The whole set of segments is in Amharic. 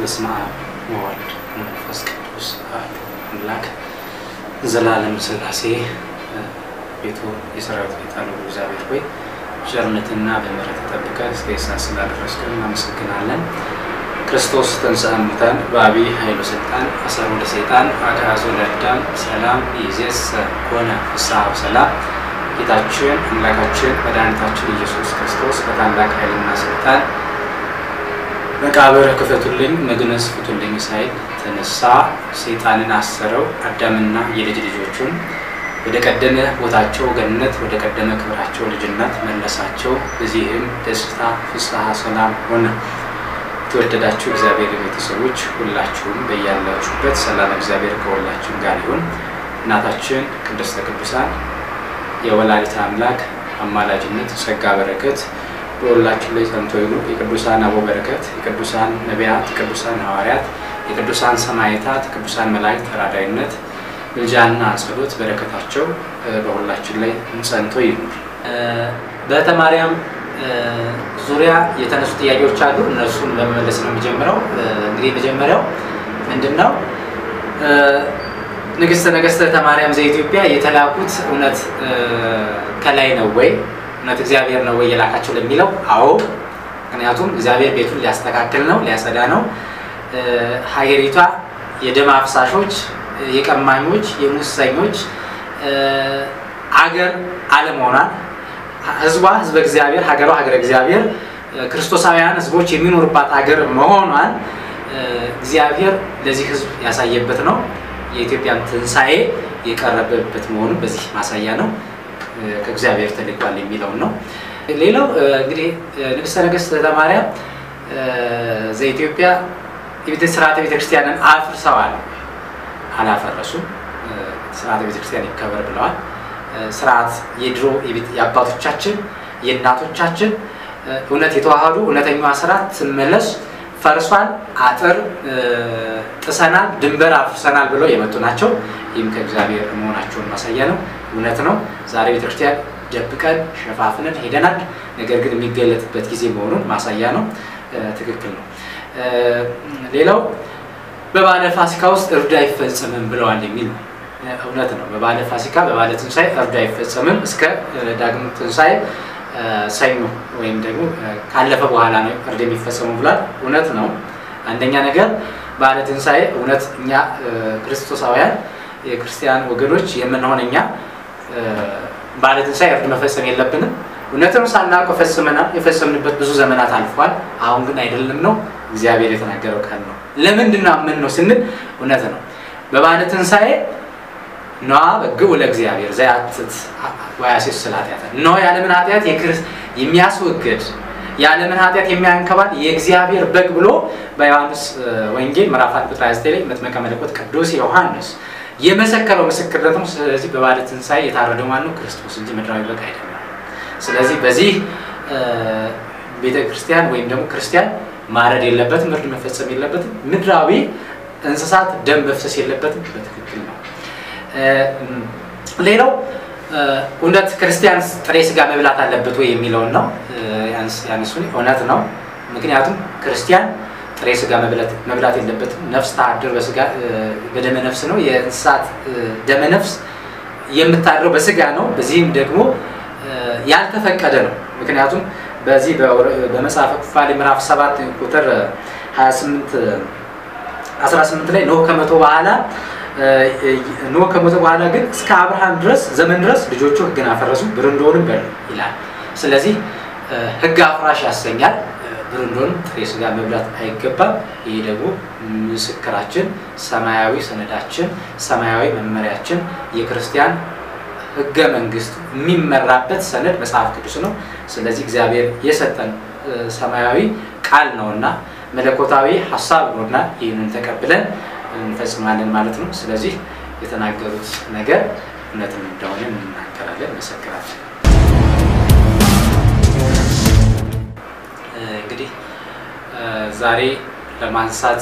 በስመ አብ ወወልድ ወመንፈስ ቅዱስ አሐዱ አምላክ ዘላለም ሥላሴ ቤቱ የሰራዊት ጌታ ነው። እግዚአብሔር ሆይ ቸርነትና በምሕረት ተጠብቀህ እስከ ሰዓት ስላደረስከን እናመሰግናለን። ክርስቶስ ተንሥአ እሙታን በዐቢይ ኃይሉ ሥልጣን አሰሮ ለሰይጣን አግዓዞ ለአዳም ሰላም ይእዜሰ ኮነ ፍስሐ ወሰላም። ጌታችን አምላካችን መድኃኒታችን ኢየሱስ ክርስቶስ በታላቅ ኃይልና ሥልጣን መቃብር ክፈቱልኝ መግነዝ ፍቱልኝ ሳይል ተነሳ። ሰይጣንን አሰረው። አዳምና የልጅ ልጆቹን ወደ ቀደመ ቦታቸው ገነት፣ ወደ ቀደመ ክብራቸው ልጅነት መለሳቸው። በዚህም ደስታ፣ ፍስሐ፣ ሰላም ሆነ። የተወደዳችሁ እግዚአብሔር ቤተሰቦች ሁላችሁም በያላችሁበት ሰላም እግዚአብሔር ከሁላችን ጋር ይሁን። እናታችን ቅድስተ ቅዱሳን የወላዲተ አምላክ አማላጅነት ጸጋ በረከት በሁላችን ላይ ጸንቶ ይኑር። የቅዱሳን አበው በረከት፣ የቅዱሳን ነቢያት፣ የቅዱሳን ሐዋርያት፣ የቅዱሳን ሰማዕታት፣ የቅዱሳን መላእክት ተራዳይነት፣ ምልጃና ጸሎት በረከታቸው በሁላችን ላይ ጸንቶ ይኑር። በዕለተ ማርያም ዙሪያ የተነሱ ጥያቄዎች አሉ። እነሱን በመመለስ ነው የሚጀምረው። እንግዲህ መጀመሪያው ምንድን ነው? ንግሥተ ነገሥት ዕለተ ማርያም ዘኢትዮጵያ የተላኩት እውነት ከላይ ነው ወይ እውነት እግዚአብሔር ነው ወይ የላካቸው ለሚለው አዎ። ምክንያቱም እግዚአብሔር ቤቱን ሊያስተካክል ነው፣ ሊያጸዳ ነው። ሀገሪቷ የደም አፍሳሾች፣ የቀማኞች፣ የሙሰኞች አገር አለመሆኗን ህዝቧ ህዝበ እግዚአብሔር፣ ሀገሯ ሀገረ እግዚአብሔር፣ ክርስቶሳውያን ህዝቦች የሚኖሩባት ሀገር መሆኗን እግዚአብሔር ለዚህ ህዝብ ያሳየበት ነው። የኢትዮጵያን ትንሣኤ የቀረበበት መሆኑ በዚህ ማሳያ ነው። ከእግዚአብሔር ተልኳል የሚለውን ነው። ሌላው እንግዲህ ንግሥተ ነገሥት ዕለተ ማርያም ዘኢትዮጵያ ስርዓተ ቤተክርስቲያንን አፍርሰዋል። አላፈረሱም። ስርዓተ ቤተክርስቲያን ይከበር ብለዋል። ስርዓት የድሮ የአባቶቻችን የእናቶቻችን እውነት የተዋህዱ እውነተኛዋ ስርዓት ትመለስ ፈርሷል፣ አጥር ጥሰናል፣ ድንበር አፍርሰናል ብለው የመጡ ናቸው። ይህም ከእግዚአብሔር መሆናቸውን ማሳያ ነው። እውነት ነው። ዛሬ ቤተክርስቲያን ደብቀን ሸፋፍነን ሄደናል። ነገር ግን የሚገለጥበት ጊዜ መሆኑን ማሳያ ነው። ትክክል ነው። ሌላው በባለ ፋሲካ ውስጥ እርድ አይፈጸምም ብለዋል የሚል ነው። እውነት ነው። በባለ ፋሲካ በባለ ትንሣኤ እርድ አይፈጸምም እስከ ዳግም ትንሣኤ ሰኞ ወይም ደግሞ ካለፈ በኋላ ነው እርድ የሚፈጸሙ ብሏል። እውነት ነው። አንደኛ ነገር ባለ ትንሣኤ እውነት እኛ ክርስቶሳውያን የክርስቲያን ወገኖች የምንሆን እኛ ባለ ትንሣኤ እርድ መፈጸም የለብንም። እውነትም ሳናውቅ ፈጽመናል። የፈጸምንበት ብዙ ዘመናት አልፏል። አሁን ግን አይደለም ነው እግዚአብሔር የተናገረው ቃል ነው። ለምንድን ነው ምን ነው ስንል እውነት ነው። በባለ ትንሣኤ ነዋ በግዑ ለእግዚአብሔር ዘያትት ወያሴስል ኃጢአት እነሆ የዓለምን ኃጢአት የሚያስወግድ የዓለምን ኃጢአት የሚያንከባል የእግዚአብሔር በግ ብሎ በዮሐንስ ወንጌል ምዕራፍ አንድ ቁጥር 29 ላይ መጥምቀ መለኮት ቅዱስ ዮሐንስ የመሰከረው ምስክርነት ነው። ስለዚህ በባለ ትንሣኤ የታረደው ማነው? ክርስቶስ እንጂ ምድራዊ በግ አይደለም። ስለዚህ በዚህ ቤተ ክርስቲያን ወይም ደግሞ ክርስቲያን ማረድ የለበትም፣ እርድ መፈጸም የለበትም፣ ምድራዊ እንስሳት ደም መፍሰስ የለበትም። በትክክል ነው። ሌላው እውነት ክርስቲያን ጥሬ ስጋ መብላት አለበት ወይ የሚለውን ነው ያነሱን። እውነት ነው። ምክንያቱም ክርስቲያን ጥሬ ስጋ መብላት የለበትም። ነፍስ ታድር በስጋ በደመ ነፍስ ነው። የእንስሳት ደመ ነፍስ የምታድረው በስጋ ነው። በዚህም ደግሞ ያልተፈቀደ ነው። ምክንያቱም በዚህ በመጽሐፈ ኩፋሌ ምዕራፍ 7 ቁጥር 28 18 ላይ ኖህ ከመቶ በኋላ ኖህ ከሞተ በኋላ ግን እስከ አብርሃም ድረስ ዘመን ድረስ ልጆቹ ሕግን አፈረሱ ብርንዶንም በሉ ይላል። ስለዚህ ሕግ አፍራሽ ያሰኛል። ብርንዶንም ጥሬ ስጋ መብላት አይገባም። ይህ ደግሞ ምስክራችን፣ ሰማያዊ ሰነዳችን፣ ሰማያዊ መመሪያችን የክርስቲያን ሕገ መንግስቱ የሚመራበት ሰነድ መጽሐፍ ቅዱስ ነው። ስለዚህ እግዚአብሔር የሰጠን ሰማያዊ ቃል ነውና መለኮታዊ ሀሳብ ነውና ይህንን ተቀብለን እንፈጽማለን ማለት ነው። ስለዚህ የተናገሩት ነገር እውነትም እንደሆነ እንናገራለን፣ እንመሰክራለን። እንግዲህ ዛሬ ለማንሳት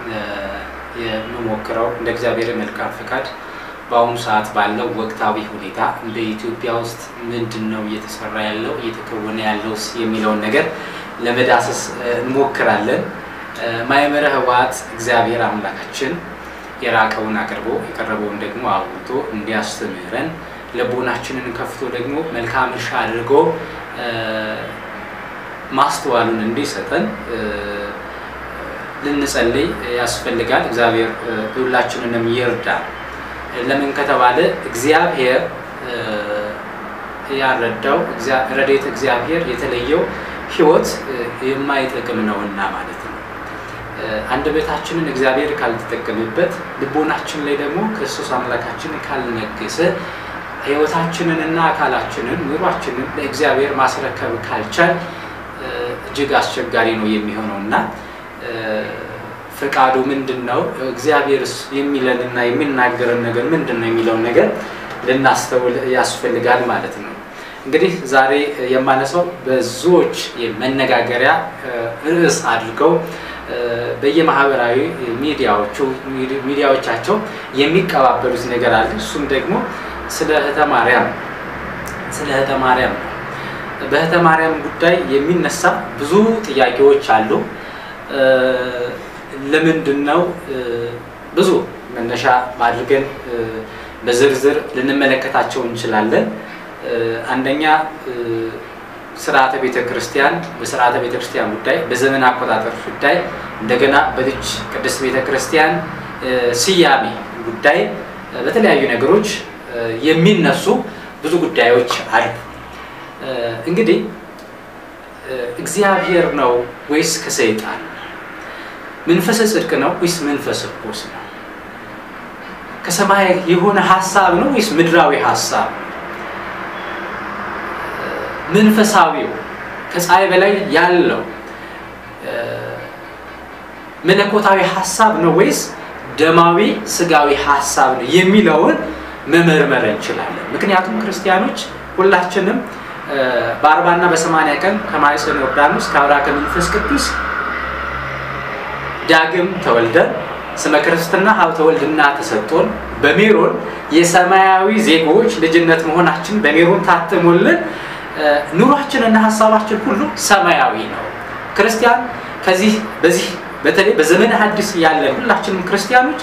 የምሞክረው እንደ እግዚአብሔር መልካም ፈቃድ በአሁኑ ሰዓት ባለው ወቅታዊ ሁኔታ በኢትዮጵያ ውስጥ ምንድን ነው እየተሰራ ያለው እየተከወነ ያለው የሚለውን ነገር ለመዳሰስ እንሞክራለን። ማእምረ ኅቡዓት እግዚአብሔር አምላካችን የራቀውን አቅርቦ የቀረበውን ደግሞ አውጥቶ እንዲያስተምረን ልቦናችንን ከፍቶ ደግሞ መልካም እርሻ አድርጎ ማስተዋሉን እንዲሰጠን ልንጸልይ ያስፈልጋል። እግዚአብሔር ሁላችንንም ይርዳል። ለምን ከተባለ እግዚአብሔር ያረዳው ረድኤተ እግዚአብሔር የተለየው ሕይወት የማይጠቅም ነውና ማለት ነው። አንደበታችንን እግዚአብሔር ካልተጠቀምበት፣ ልቦናችን ላይ ደግሞ ክርስቶስ አምላካችንን ካልነገሰ፣ ሕይወታችንንና አካላችንን ኑሯችንን ለእግዚአብሔር ማስረከብ ካልቻል እጅግ አስቸጋሪ ነው የሚሆነው እና ፈቃዱ ምንድን ነው? እግዚአብሔርስ የሚለንና የሚናገረን ነገር ምንድን ነው የሚለውን ነገር ልናስተውል ያስፈልጋል ማለት ነው። እንግዲህ ዛሬ የማነሳው ብዙዎች መነጋገሪያ ርዕስ አድርገው በየማህበራዊ ሚዲያዎቹ ሚዲያዎቻቸው የሚቀባበሉት ነገር አለ። እሱም ደግሞ ስለ እህተ ማርያም ስለ እህተ ማርያም ነው። በእህተ ማርያም ጉዳይ የሚነሳ ብዙ ጥያቄዎች አሉ። ለምንድን ነው ብዙ መነሻ አድርገን በዝርዝር ልንመለከታቸው እንችላለን። አንደኛ ስርዓተ ቤተ ክርስቲያን በስርዓተ ቤተ ክርስቲያን ጉዳይ፣ በዘመን አቆጣጠር ጉዳይ፣ እንደገና በልጅ ቅድስት ቤተ ክርስቲያን ስያሜ ጉዳይ፣ በተለያዩ ነገሮች የሚነሱ ብዙ ጉዳዮች አሉ። እንግዲህ እግዚአብሔር ነው ወይስ ከሰይጣን? መንፈሰ ጽድቅ ነው ወይስ መንፈሰ ርኩስ ነው? ከሰማይ የሆነ ሀሳብ ነው ወይስ ምድራዊ ሀሳብ? መንፈሳዊው ከፀሐይ በላይ ያለው መለኮታዊ ሀሳብ ነው ወይስ ደማዊ ስጋዊ ሀሳብ ነው የሚለውን መመርመር እንችላለን። ምክንያቱም ክርስቲያኖች ሁላችንም በአርባና በሰማንያ ቀን ከማኅፀነ ዮርዳኖስ ከአብራ ከመንፈስ ቅዱስ ዳግም ተወልደን ስመ ክርስትና ሀብተ ወልድና ተሰጥቶን በሜሮን የሰማያዊ ዜጎች ልጅነት መሆናችን በሜሮን ታትሞልን ኑሯችንና ሀሳባችን ሁሉ ሰማያዊ ነው። ክርስቲያን ከዚህ በዚህ በተለይ በዘመነ ሐዲስ ያለን ሁላችንም ክርስቲያኖች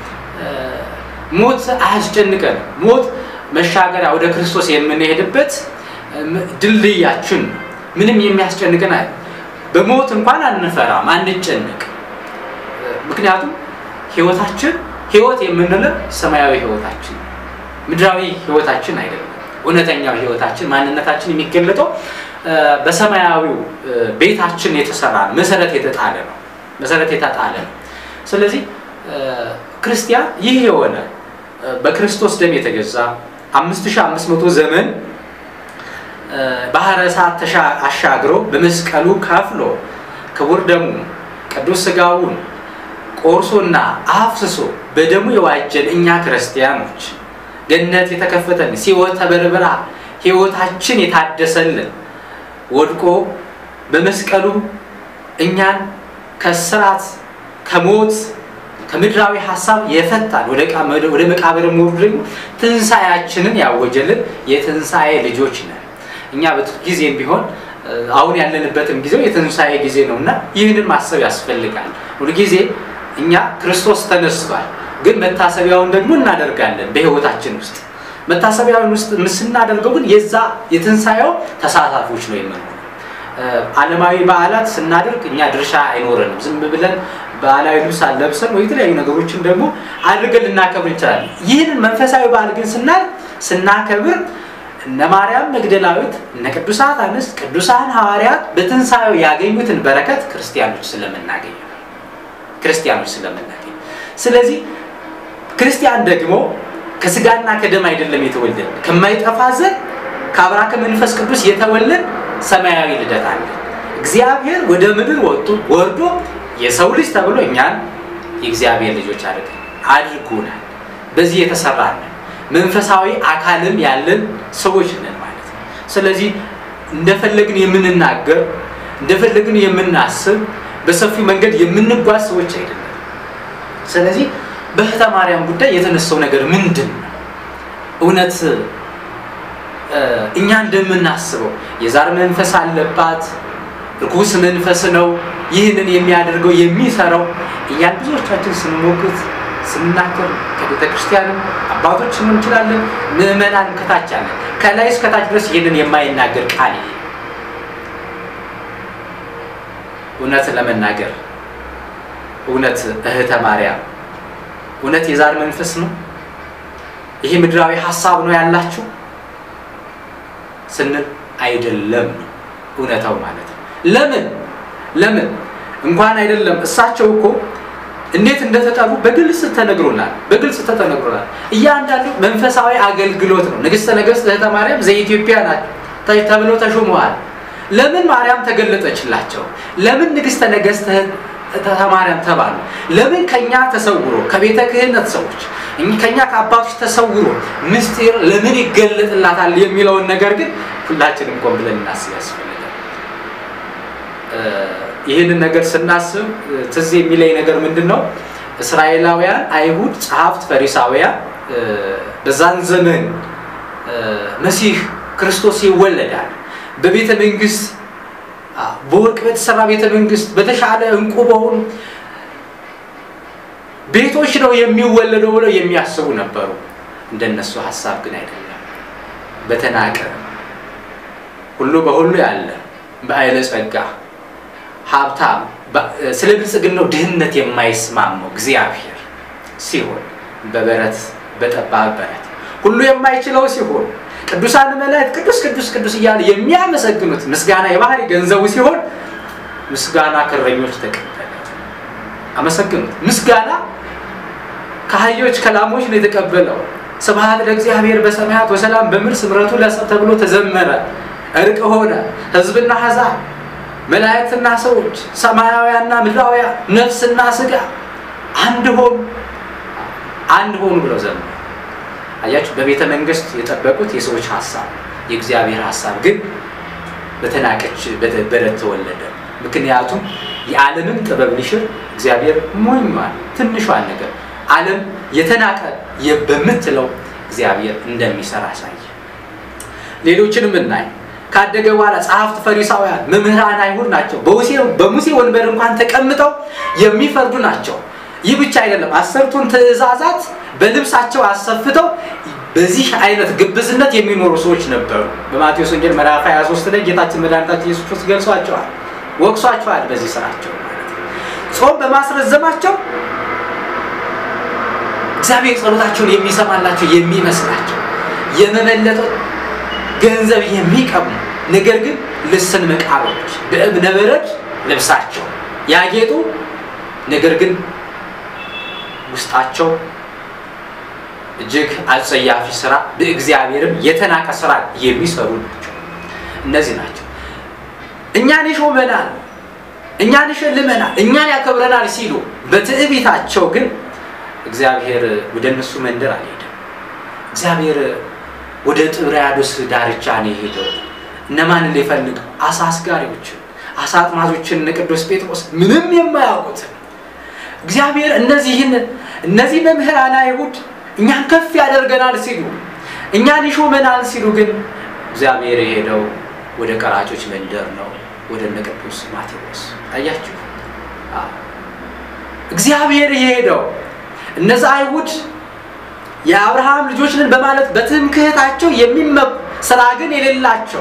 ሞት አያስጨንቀን። ሞት መሻገሪያ ወደ ክርስቶስ የምንሄድበት ድልድያችን ምንም የሚያስጨንቀን አይ በሞት እንኳን አንፈራም፣ አንጨንቅ። ምክንያቱም ህይወታችን ህይወት የምንለው ሰማያዊ ህይወታችን ምድራዊ ህይወታችን አይደለም። እውነተኛው ህይወታችን ማንነታችን የሚገለጠው በሰማያዊው ቤታችን የተሰራ ነው። መሰረት የተጣለ ነው። መሰረት የተጣለ ነው። ስለዚህ ክርስቲያን ይህ የሆነ በክርስቶስ ደም የተገዛ 5500 ዘመን ባህረ እሳት አሻግሮ በመስቀሉ ከፍሎ ክቡር ደሙ ቅዱስ ስጋውን ቆርሶና አፍስሶ በደሙ የዋጀን እኛ ክርስቲያኖች ገነት የተከፈተን ሲኦል ተበርብራ ህይወታችን የታደሰልን ወድቆ በመስቀሉ እኛን ከስራት ከሞት ከምድራዊ ሀሳብ የፈታን ወደ መቃብር ሞርዱ ደግሞ ትንሣኤያችንን ያወጀልን የትንሣኤ ልጆች ነን። እኛ ጊዜም ቢሆን አሁን ያለንበትም ጊዜው የትንሣኤ ጊዜ ነው እና ይህንን ማሰብ ያስፈልጋል። ሁልጊዜ እኛ ክርስቶስ ተነስቷል፣ ግን መታሰቢያውን ደግሞ እናደርጋለን በህይወታችን ውስጥ መታሰቢያውን ውስጥ ስናደርገው ግን የዛ የትንሣኤው ተሳታፊዎች ነው የምንሆነው። ዓለማዊ በዓላት ስናደርግ እኛ ድርሻ አይኖረንም። ዝም ብለን ባህላዊ ልብስ አለብሰን ወይ የተለያዩ ነገሮችን ደግሞ አድርገን ልናከብር እንችላለን። ይህንን መንፈሳዊ በዓል ግን ስናል ስናከብር እነ ማርያም መግደላዊት እነ ቅዱሳት አንስት ቅዱሳን ሐዋርያት በትንሣኤው ያገኙትን በረከት ክርስቲያኖች ስለምናገኝ ክርስቲያኖች ስለምናገኝ ስለዚህ ክርስቲያን ደግሞ ከስጋና ከደም አይደለም የተወለደ ከማይጠፋ ዘር ከአብራከ መንፈስ ቅዱስ የተወለድ ሰማያዊ ልደት አለ። እግዚአብሔር ወደ ምድር ወጡ ወርዶ የሰው ልጅ ተብሎ እኛን የእግዚአብሔር ልጆች አድርገ አድርጎናል። በዚህ የተሰራ ነን። መንፈሳዊ አካልም ያለን ሰዎች ነን ማለት ነው። ስለዚህ እንደፈለግን የምንናገር እንደፈለግን የምናስብ በሰፊው መንገድ የምንጓዝ ሰዎች አይደለም። ስለዚህ በእህተ ማርያም ጉዳይ የተነሳው ነገር ምንድን ነው? እውነት እኛ እንደምናስበው የዛር መንፈስ አለባት፣ ርኩስ መንፈስ ነው ይህንን የሚያደርገው የሚሰራው እያን ብዙዎቻችን ስንሞግት ስንናገር ከቤተ ክርስቲያንም አባቶችን እንችላለን ምዕመናን ከታች አለ ከላይ እስከታች ድረስ ይህንን የማይናገር ቃል ይሄ እውነት ለመናገር እውነት እህተ ማርያም እውነት የዛር መንፈስ ነው ይሄ ምድራዊ ሀሳብ ነው ያላችሁ ስንል አይደለም ነው እውነታው ማለት ነው ለምን ለምን እንኳን አይደለም እሳቸው እኮ እንዴት እንደተጠሩ በግልጽ ተነግሮናል በግልጽ ተነግሮናል እያንዳንዱ መንፈሳዊ አገልግሎት ነው ንግስተ ነገስት እህተ ማርያም ዘኢትዮጵያ ናት ተብለው ተሾመዋል ለምን ማርያም ተገለጠችላቸው ለምን ንግስተ ነገስት እህተ ማርያም ተባሉ ለምን ከኛ ተሰውሮ ከቤተ ክህነት ሰዎች ከኛ ከአባቶች ተሰውሮ ምስጢር ለምን ይገለጥላታል የሚለውን ነገር ግን ሁላችንም ቆም ብለን እናስብ ያስፈልጋል ይህንን ነገር ስናስብ ትዝ የሚለኝ ነገር ምንድን ነው እስራኤላውያን አይሁድ ጸሐፍት ፈሪሳውያን በዛን ዘመን መሲህ ክርስቶስ ይወለዳል በቤተ መንግስት በወርቅ በተሰራ ቤተ መንግስት በተሻለ እንቁ በሆኑ ቤቶች ነው የሚወለደው ብለው የሚያስቡ ነበሩ እንደነሱ ሀሳብ ግን አይደለም በተናቀ ሁሉ በሁሉ ያለ በአይለ ጸጋ ሀብታም ስለ ብልጽግናው ድህነት የማይስማማው እግዚአብሔር ሲሆን በበረት በጠባብ በረት ሁሉ የማይችለው ሲሆን ቅዱሳን መላእክት ቅዱስ ቅዱስ ቅዱስ እያሉ የሚያመሰግኑት ምስጋና የባህሪ ገንዘቡ ሲሆን ምስጋና ከእረኞች ተቀበለ አመሰግኑት ምስጋና ከአህዮች ከላሞች ነው የተቀበለው ስብሐት ለእግዚአብሔር በሰማያት ወሰላም በምድር ስምረቱ ለሰብ ተብሎ ተዘመረ እርቅ ሆነ ህዝብና አሕዛብ መላእክትና ሰዎች ሰማያውያንና ምድራውያን ነፍስና ስጋ አንድ ሆኑ አንድ ሆኑ ብለው ዘመሩ አያችሁ በቤተ መንግስት የጠበቁት የሰዎች ሀሳብ የእግዚአብሔር ሀሳብ ግን በተናቀች በረት ተወለደ ምክንያቱም የዓለምን ጥበብ ሊሽር እግዚአብሔር ሞኟል ትንሿን ነገር ዓለም የተናቀ በምትለው እግዚአብሔር እንደሚሰራ አሳየ ሌሎችንም እናይ ካደገ በኋላ ጸሐፍት ፈሪሳውያን መምህራን አይሁድ ናቸው በሙሴ ወንበር እንኳን ተቀምጠው የሚፈርዱ ናቸው ይህ ብቻ አይደለም አሰርቱን ትእዛዛት በልብሳቸው አሰፍተው በዚህ አይነት ግብዝነት የሚኖሩ ሰዎች ነበሩ በማቴዎስ ወንጌል ምዕራፍ 23 ላይ ጌታችን መድኃኒታችን ኢየሱስ ክርስቶስ ገልጿቸዋል ወቅሷቸዋል በዚህ ስራቸው ማለት ጾም በማስረዘማቸው እግዚአብሔር ጸሎታቸውን የሚሰማላቸው የሚመስላቸው የመመለጠ ገንዘብ የሚቀሙ ነገር ግን ልስን መቃብሮች በእብነ በረድ ልብሳቸው ያጌጡ ነገር ግን ውስጣቸው እጅግ አጸያፊ ስራ በእግዚአብሔርም የተናቀ ስራ የሚሰሩ ናቸው እነዚህ ናቸው እኛን ይሾመናል እኛን ይሸልመናል እኛን ያከብረናል ሲሉ በትዕቢታቸው ግን እግዚአብሔር ወደ እነሱ መንደር አልሄደም እግዚአብሔር ወደ ጥብርያዶስ ዳርቻ ነው የሄደው እነማንን ሊፈልግ አሳ አስጋሪዎችን አሳ አጥማጆችን እነ ቅዱስ ጴጥሮስ ምንም የማያውቁትን እግዚአብሔር እነዚህን እነዚህ መምህራን አይሁድ እኛን ከፍ ያደርገናል ሲሉ እኛን ይሾመናል ሲሉ ግን እግዚአብሔር የሄደው ወደ ቀራጮች መንደር ነው ወደ እነ ቅዱስ ማቴዎስ አያችሁ እግዚአብሔር የሄደው እነዚ አይሁድ የአብርሃም ልጆች ነን በማለት በትምክህታቸው የሚመኩ ስራ ግን የሌላቸው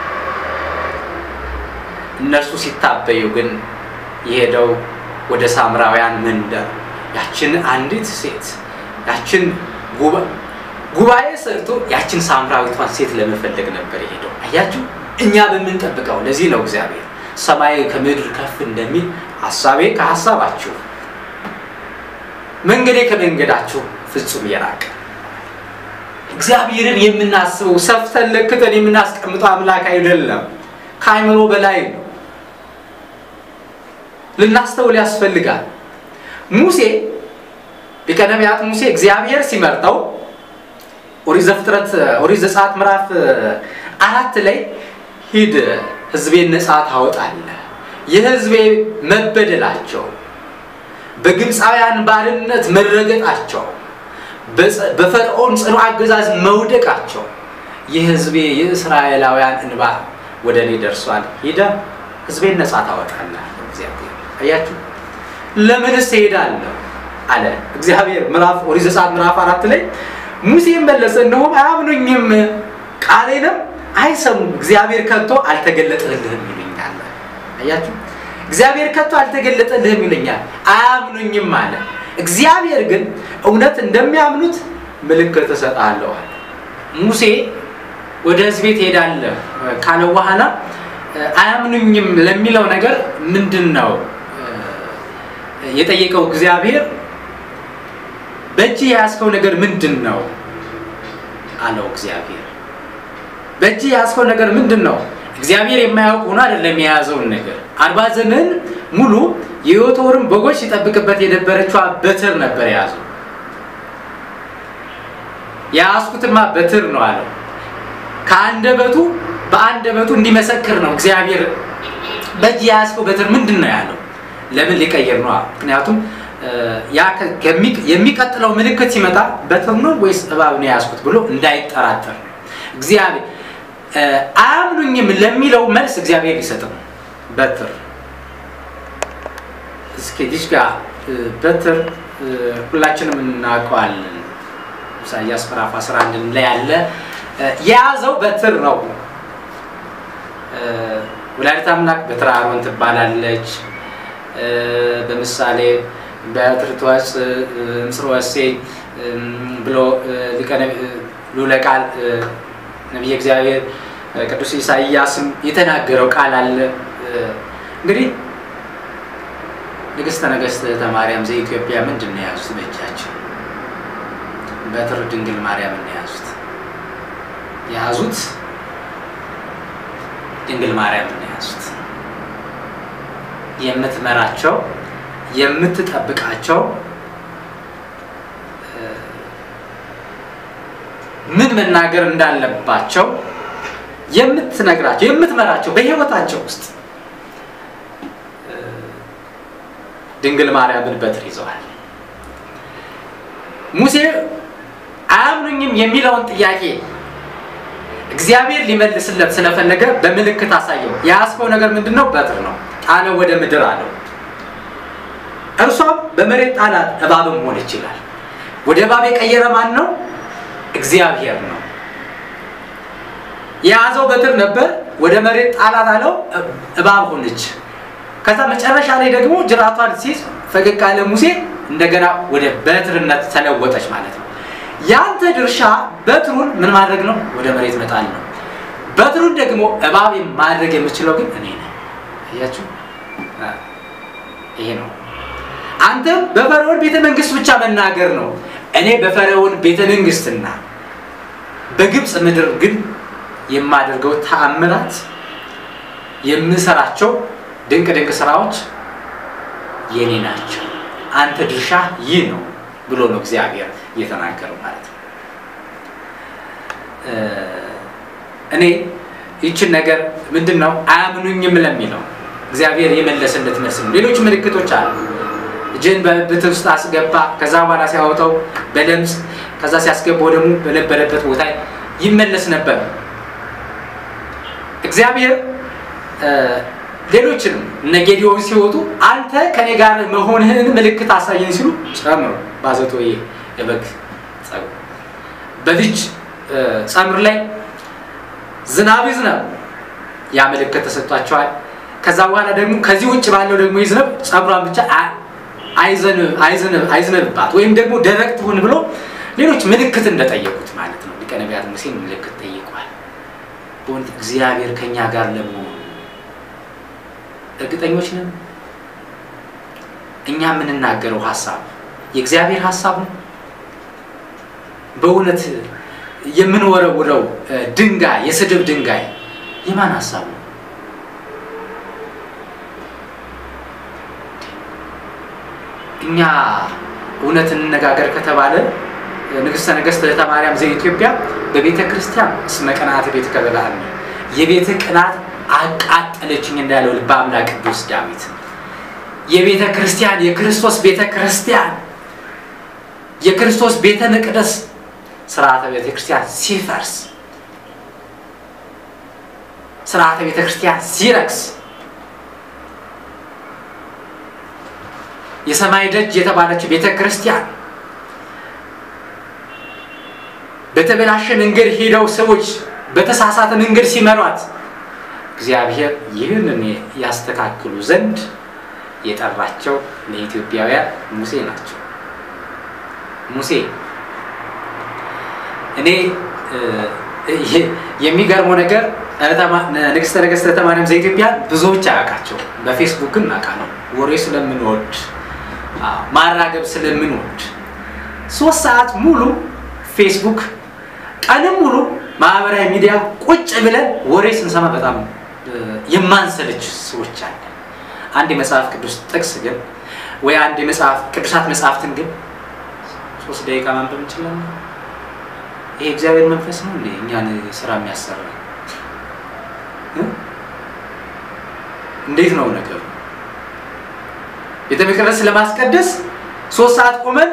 እነርሱ ሲታበዩ ግን የሄደው ወደ ሳምራውያን መንደር ያችን አንዲት ሴት ያችን ጉባኤ ሰርቶ ያችን ሳምራዊቷን ሴት ለመፈለግ ነበር የሄደው አያችሁ እኛ በምንጠብቀው ለዚህ ነው እግዚአብሔር ሰማይ ከምድር ከፍ እንደሚል ሀሳቤ ከሀሳባችሁ መንገዴ ከመንገዳችሁ ፍጹም የራቀ እግዚአብሔርን የምናስበው ሰፍተን ለክተን የምናስቀምጠው አምላክ አይደለም ከአይምሮ በላይ ነው ልናስተውል ያስፈልጋል ሙሴ ሊቀ ነቢያት ሙሴ እግዚአብሔር ሲመርጠው ኦሪት ዘፍጥረት ኦሪት ዘጸአት ምዕራፍ አራት ላይ ሂድ ህዝቤን ነጻ ታወጣለህ የህዝቤ መበደላቸው በግብፃውያን ባርነት መረገጣቸው በፈርዖን ጽኑ አገዛዝ መውደቃቸው የህዝቤ የእስራኤላውያን እንባ ወደ እኔ ደርሷል ሂደ ህዝቤን ነጻ ታወጣለህ እግዚአብሔር አያችሁ፣ ለምንስ እሄዳለሁ አለ እግዚአብሔር። ምዕራፍ ኦሪት ዘጸአት ምዕራፍ አራት ላይ ሙሴም መለሰ፣ እነሆም አያምኑኝም፣ ቃሌንም አይሰሙም፣ እግዚአብሔር ከቶ አልተገለጠልህም ይሉኛል። አያችሁ፣ እግዚአብሔር ከቶ አልተገለጠልህም ይሉኛል፣ አያምኑኝም አለ። እግዚአብሔር ግን እውነት እንደሚያምኑት ምልክት እሰጥሃለሁ አለ። ሙሴ ወደ ሕዝቤ ትሄዳለህ ካለ በኋላ አያምኑኝም ለሚለው ነገር ምንድን ነው የጠየቀው? እግዚአብሔር በእጅ የያዝከው ነገር ምንድን ነው አለው። እግዚአብሔር በእጅ የያዝከው ነገር ምንድን ነው? እግዚአብሔር የማያውቅ ሆኖ አይደለም የያዘውን ነገር። አርባ ዘመን ሙሉ የዮቶርን በጎች ሲጠብቅበት የነበረችዋ በትር ነበር የያዘው። የያዝኩትማ በትር ነው አለው። ከአንደበቱ በአንደበቱ እንዲመሰክር ነው እግዚአብሔር በእጅ የያዝከው በትር ምንድን ነው ያለው። ለምን ሊቀይር ነው? ምክንያቱም የሚቀጥለው ምልክት ሲመጣ በትር ነው ወይስ እባብ ነው የያዝኩት ብሎ እንዳይጠራጠር እግዚአብሔር አያምኑኝም ለሚለው መልስ እግዚአብሔር ሊሰጥም በትር እስኪ ዲሽ ጋር በትር ሁላችንም እናውቀዋለን። ኢሳያስ ምዕራፍ 11 ላይ ያለ የያዘው በትር ነው። ወላዲተ አምላክ በትረ አሮን ትባላለች። በምሳሌ በትር ትወፅእ እምስር ወሴይ ብሎ ልዑለ ቃል ነቢየ እግዚአብሔር ቅዱስ ኢሳይያስም የተናገረው ቃል አለ። እንግዲህ ንግሥተ ነገሥት ማርያም ዘኢትዮጵያ ምንድን ነው የያዙት በእጃቸው? በትር ድንግል ማርያምን ነው የያዙት። የያዙት ድንግል ማርያምን ነው የያዙት። የምትመራቸው የምትጠብቃቸው ምን መናገር እንዳለባቸው የምትነግራቸው የምትመራቸው በሕይወታቸው ውስጥ ድንግል ማርያምን በትር ይዘዋል። ሙሴ አያምኑኝም የሚለውን ጥያቄ እግዚአብሔር ሊመልስለት ስለፈለገ በምልክት አሳየው። የያዝከው ነገር ምንድን ነው? በትር ነው። ጣለው ወደ ምድር አለው። እርሷም በመሬት ጣላት፣ እባብም ሆነች ይላል። ወደ እባብ የቀየረ ማን ነው? እግዚአብሔር ነው። የያዘው በትር ነበር፣ ወደ መሬት ጣላት አለው፣ እባብ ሆነች። ከዛ መጨረሻ ላይ ደግሞ ጅራቷን ሲይዝ ፈገግ ያለ ሙሴ እንደገና ወደ በትርነት ተለወጠች ማለት ነው። ያንተ ድርሻ በትሩን ምን ማድረግ ነው? ወደ መሬት መጣል ነው። በትሩን ደግሞ እባብ ማድረግ የምችለው ግን እኔ ነኝ። አያችሁ፣ ይሄ ነው። አንተም በፈርዖን ቤተ መንግስት ብቻ መናገር ነው። እኔ በፈርዖን ቤተ መንግስትና በግብፅ ምድር ግን የማደርገው ተአምራት የምሰራቸው ድንቅ ድንቅ ስራዎች የኔ ናቸው። አንተ ድርሻ ይህ ነው ብሎ ነው እግዚአብሔር እየተናገረው ማለት ነው። እኔ ይችን ነገር ምንድን ነው አያምኑኝም ለሚለው እግዚአብሔር የመለሰለት መልስ ነው። ሌሎች ምልክቶች አሉ። እጅን በብትር ውስጥ አስገባ፣ ከዛ በኋላ ሲያወጣው በለምጽ ከዛ ሲያስገባው ደግሞ በነበረበት ቦታ ይመለስ ነበር። እግዚአብሔር ሌሎችንም እነ ጌዲዮን ሲወጡ አንተ ከኔ ጋር መሆንህን ምልክት አሳየን ሲሉ ጨምሮ ባዘቶ የበግ ጸጉር በልጅ ጸምር ላይ ዝናብ ይዝነብ፣ ያ ምልክት ተሰጥቷቸዋል። ከዛ በኋላ ደግሞ ከዚህ ውጭ ባለው ደግሞ ይዝነብ፣ ጸጉሯን ብቻ አይዝነብባት ወይም ደግሞ ደረቅ ትሁን ብሎ ሌሎች ምልክት እንደጠየቁት ማለት ነው። ሊቀ ነቢያት ሙሴን ምልክት ጠይቋል። በእውነት እግዚአብሔር ከእኛ ጋር ለመሆኑ እርግጠኞች ነን? እኛ የምንናገረው ሀሳብ የእግዚአብሔር ሀሳብ ነው? በእውነት የምንወረውረው ድንጋይ የስድብ ድንጋይ የማን ሀሳብ ነው? እኛ እውነት እንነጋገር ከተባለ ንግሥተ ነገሥት እህተ ማርያም ዘኢትዮጵያ በቤተ ክርስቲያን እስመ ቅንዓት ቤት ከበላል የቤተ ቅናት አቃጠለችኝ እንዳለው ልበ አምላክ ቅዱስ ዳዊት የቤተ ክርስቲያን የክርስቶስ ቤተ ክርስቲያን የክርስቶስ ቤተ መቅደስ ስርዓተ ቤተ ክርስቲያን ሲፈርስ ስርዓተ ቤተ ክርስቲያን ሲረክስ የሰማይ ደጅ የተባለችው ቤተ ክርስቲያን በተበላሸ መንገድ ሄደው ሰዎች በተሳሳተ መንገድ ሲመሯት እግዚአብሔር ይህንን ያስተካክሉ ዘንድ የጠራቸው ለኢትዮጵያውያን ሙሴ ናቸው። ሙሴ እኔ የሚገርመው ነገር ንግስተ ነገስት ማርያም ዘኢትዮጵያ ብዙዎች አያውቃቸው። በፌስቡክ ግን እናውቃለን። ወሬ ስለምንወድ ማራገብ ስለምንወድ ሶስት ሰዓት ሙሉ ፌስቡክ ቀንም ሙሉ ማህበራዊ ሚዲያ ቁጭ ብለን ወሬ ስንሰማ በጣም የማንሰለች ሰዎች አለ። አንድ የመጽሐፍ ቅዱስ ጥቅስ ግን ወይ አንድ የመጽሐፍ ቅዱሳት መጽሐፍትን ግን ሶስት ደቂቃ ማንበብ እንችላለን። ይሄ እግዚአብሔር መንፈስ ነው እንዴ እኛን ስራ የሚያሰራ? እንዴት ነው ነገሩ? ቤተ መቅደስ ለማስቀደስ ሶስት ሰዓት ቆመን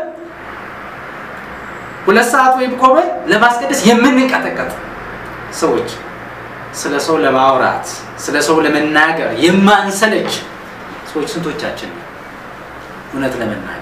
ሁለት ሰዓት ወይም ቆመን ለማስቀደስ የምንንቀጠቀጥ ሰዎች ስለ ሰው ለማውራት ስለ ሰው ለመናገር የማንሰለች ሰዎች ስንቶቻችን ነው? እውነት ለመናገር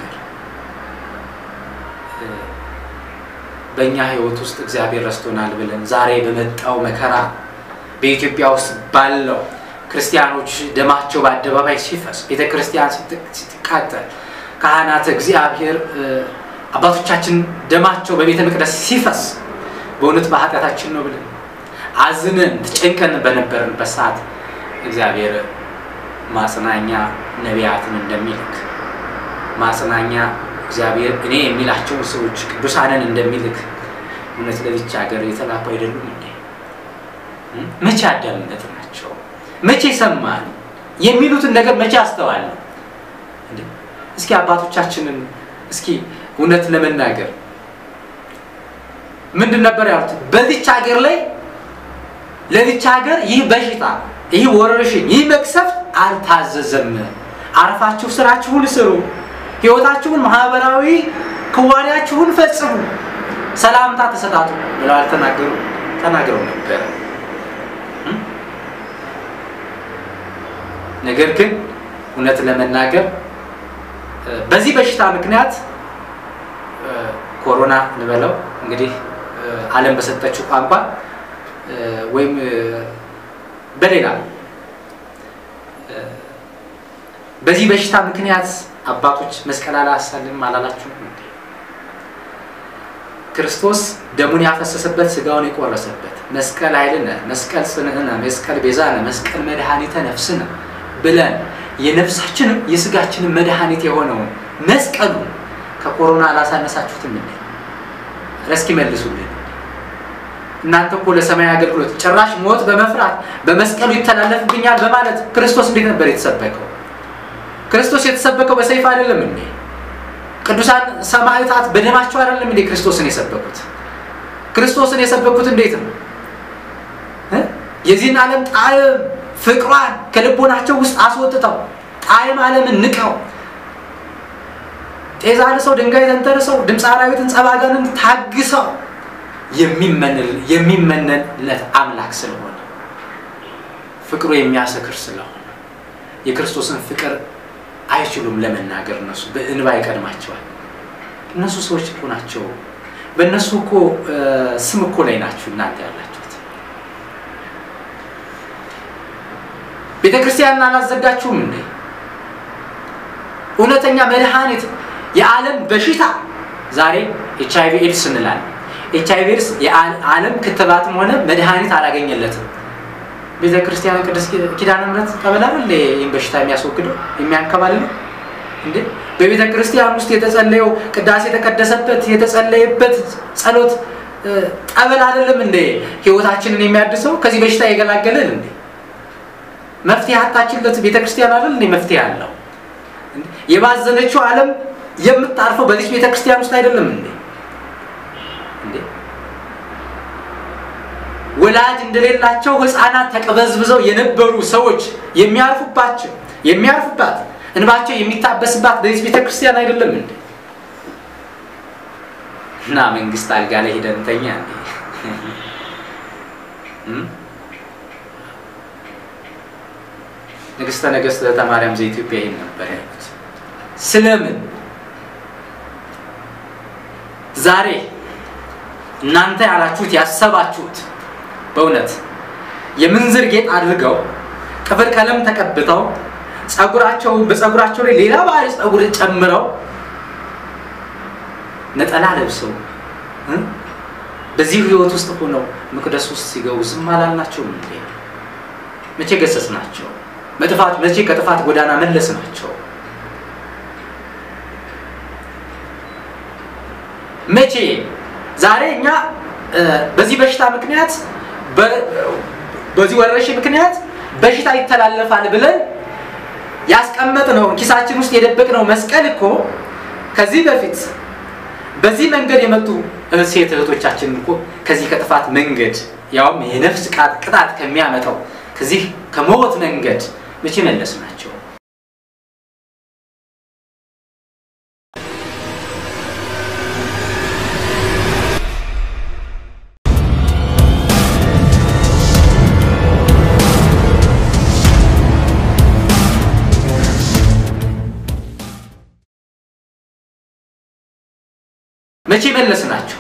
በእኛ ሕይወት ውስጥ እግዚአብሔር ረስቶናል ብለን ዛሬ በመጣው መከራ በኢትዮጵያ ውስጥ ባለው ክርስቲያኖች ደማቸው በአደባባይ ሲፈስ፣ ቤተ ክርስቲያን ስትቃጠል፣ ካህናት እግዚአብሔር አባቶቻችን ደማቸው በቤተ መቅደስ ሲፈስ በእውነት በኃጢአታችን ነው ብለን አዝነን ተጨንቀን በነበርንበት ሰዓት እግዚአብሔር ማጽናኛ ነቢያትን እንደሚልክ ማጽናኛ እግዚአብሔር እኔ የሚላቸውን ሰዎች ቅዱሳንን እንደሚልክ እውነት ለዚች ሀገር የተላኩ አይደሉም እንዴ? መቼ አዳምነት ናቸው? መቼ ሰማን? የሚሉትን ነገር መቼ አስተዋል? እስኪ አባቶቻችንን እስኪ እውነት ለመናገር ምንድን ነበር ያሉት? በዚች ሀገር ላይ ለዚች ሀገር ይህ በሽታ ይህ ወረርሽኝ ይህ መቅሰፍት አልታዘዘም። አርፋችሁ ስራችሁን ስሩ፣ ህይወታችሁን፣ ማህበራዊ ክዋኔያችሁን ፈጽሙ፣ ሰላምታ ተሰጣጡ ብለው አልተናገሩ? ተናግረው ነበረ። ነገር ግን እውነት ለመናገር በዚህ በሽታ ምክንያት ኮሮና እንበለው እንግዲህ ዓለም በሰጠችው ቋንቋ ወይም በሌላ በዚህ በሽታ ምክንያት አባቶች መስቀል አላሳልም አላላችሁ? ክርስቶስ ደሙን ያፈሰሰበት ስጋውን የቆረሰበት መስቀል ኃይልነ፣ መስቀል ጽንዕነ፣ መስቀል ቤዛነ፣ መስቀል መድኃኒተ ነፍስነ ብለን የነፍሳችንም የስጋችንም መድኃኒት የሆነውን መስቀሉ ከኮሮና አላሳነሳችሁትም? እንዴ እስኪ መልሱልን። እናንተ እኮ ለሰማይ አገልግሎት ጭራሽ ሞት በመፍራት በመስቀሉ ይተላለፍብኛል በማለት ክርስቶስ እንዴት ነበር የተሰበከው? ክርስቶስ የተሰበከው በሰይፍ አይደለም እንዴ? ቅዱሳን ሰማዕታት በደማቸው አይደለም እንዴ ክርስቶስን የሰበኩት? ክርስቶስን የሰበኩት እንዴት ነው? የዚህን ዓለም ጣዕም ፍቅሯን ከልቦናቸው ውስጥ አስወጥተው ጣዕም ዓለምን ንቀው ጤዛ ልሰው ድንጋይ ተንተርሰው ድምፀ አራዊትን ጸባጋንን ታግሰው የሚመነንለት አምላክ ስለሆነ ፍቅሩ የሚያሰክር ስለሆነ የክርስቶስን ፍቅር አይችሉም ለመናገር። እነሱ በእንባ ይቀድማቸዋል። እነሱ ሰዎች እኮ ናቸው። በእነሱ እኮ ስም እኮ ላይ ናችሁ እናንተ ያላችሁት። ቤተ ክርስቲያንን አላዘጋችሁም እንዴ? እውነተኛ መድኃኒት የዓለም በሽታ ዛሬ ኤች አይቪ ኤድስ እንላለን። ኤች አይቪ ኤድስ የዓለም ክትባትም ሆነ መድኃኒት አላገኘለትም። ቤተ ክርስቲያን ቅድስት ኪዳነ ምሕረት ቀበላል እንደ ይህን በሽታ የሚያስወግደው የሚያንከባልለው እንዴ? በቤተ ክርስቲያን ውስጥ የተጸለየው ቅዳሴ የተቀደሰበት የተጸለየበት ጸሎት ጠበል አይደለም እንዴ ህይወታችንን የሚያድሰው ከዚህ በሽታ የገላገለን እንዴ? መፍትሄ አጣችለት ቤተ ክርስቲያን አይደል እንዴ መፍትሄ አለው? የባዘነችው ዓለም የምታርፈው በዚህ ቤተ ክርስቲያን ውስጥ አይደለም እንዴ? እንዴ ወላጅ እንደሌላቸው ህፃናት ተቀበዝብዘው የነበሩ ሰዎች የሚያርፉባቸው የሚያርፉባት እንባቸው የሚታበስባት በዚህ ቤተ ክርስቲያን አይደለም እንዴ? እና መንግስት አልጋ ላይ ሄደን እንተኛ እንዴ? ንግስተ ነገስት ማርያም ዘኢትዮጵያ ይህን ነበር ያሉት። ስለምን ዛሬ እናንተ ያላችሁት ያሰባችሁት በእውነት የምንዝር ጌጥ አድርገው ጥፍር ቀለም ተቀብተው ጸጉራቸው በጸጉራቸው ላይ ሌላ ባህሪ ጸጉር ጨምረው ነጠላ ለብሰው በዚህ ህይወት ውስጥ ሆነው መቅደስ ውስጥ ሲገቡ ዝም አላልናቸውም እንዴ? መቼ ገሰጽ ናቸው? መጥፋት መቼ ከጥፋት ጎዳና መለስ ናቸው? መቼ ዛሬ እኛ በዚህ በሽታ ምክንያት በዚህ ወረርሽኝ ምክንያት በሽታ ይተላለፋል ብለን ያስቀመጥነውን ኪሳችን ውስጥ የደበቅነው መስቀል እኮ ከዚህ በፊት በዚህ መንገድ የመጡ ሴት እህቶቻችን እኮ ከዚህ ከጥፋት መንገድ ያውም የነፍስ ቅጣት ከሚያመጣው ከዚህ ከሞት መንገድ መቼ መለስ ናቸው? መቼ መለስ ናቸው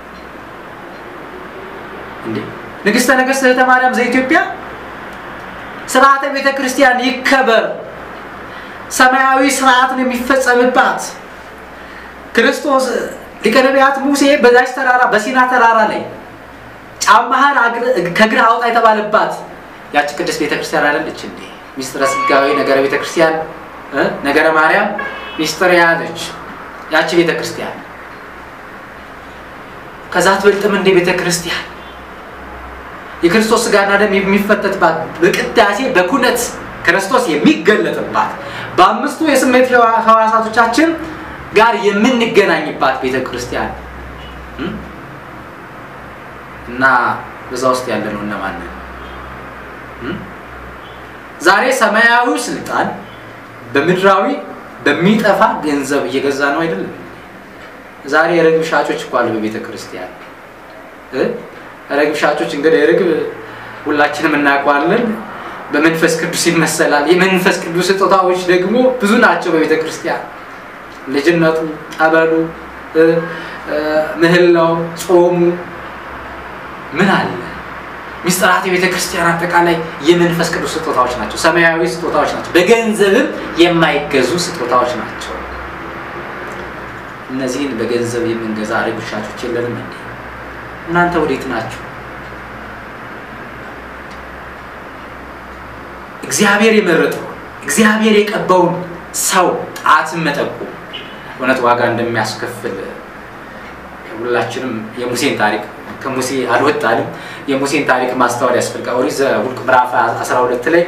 እንዴ? ንግሥተ ነገሥት እህተ ማርያም ዘኢትዮጵያ ስርዓተ ቤተ ክርስቲያን ይከበር፣ ሰማያዊ ስርዓት ነው የሚፈጸምባት። ክርስቶስ ሊቀ ነቢያት ሙሴ በዛች ተራራ በሲና ተራራ ላይ ጫማህን ከእግርህ አውጣ የተባለባት ያቺ ቅድስት ቤተ ክርስቲያን አይደለች እንዴ? ሚስጥረ ስጋዊ ነገረ ቤተ ክርስቲያን ነገረ ማርያም ሚስጥር ያለች ያቺ ቤተ ክርስቲያን ከዛ ትበልጥም እንደ ቤተ ክርስቲያን የክርስቶስ ስጋና ደም የሚፈተትባት በቅዳሴ በኩነት ክርስቶስ የሚገለጥባት በአምስቱ የስሜት ህዋሳቶቻችን ጋር የምንገናኝባት ቤተ ክርስቲያን እና በዛ ውስጥ ያለ ነው እነማንን ዛሬ ሰማያዊ ስልጣን በምድራዊ በሚጠፋ ገንዘብ እየገዛ ነው አይደለም። ዛሬ የርግብ ሻጮች እኮ አሉ በቤተ ክርስቲያን። ርግብ ሻጮች እንግዲህ ርግብ ሁላችንም እናውቀዋለን፣ በመንፈስ ቅዱስ ይመሰላል። የመንፈስ ቅዱስ ስጦታዎች ደግሞ ብዙ ናቸው በቤተ ክርስቲያን። ልጅነቱ፣ ጠበሉ፣ ምህላው፣ ጾሙ ምን አለ ሚስጥራት የቤተ ክርስቲያን አጠቃላይ የመንፈስ ቅዱስ ስጦታዎች ናቸው። ሰማያዊ ስጦታዎች ናቸው። በገንዘብም የማይገዙ ስጦታዎች ናቸው። እነዚህን በገንዘብ የምንገዛ ርግብ ሻጮች የለንም እንዴ? እናንተ ወዴት ናችሁ? እግዚአብሔር የመረጠው እግዚአብሔር የቀባውን ሰው ጣትን መጠቆም እውነት ዋጋ እንደሚያስከፍል ሁላችንም የሙሴን ታሪክ ከሙሴ አልወጣንም። የሙሴን ታሪክ ማስተዋል ያስፈልጋል። ኦሪት ዘኍልቍ ምዕራፍ 12 ላይ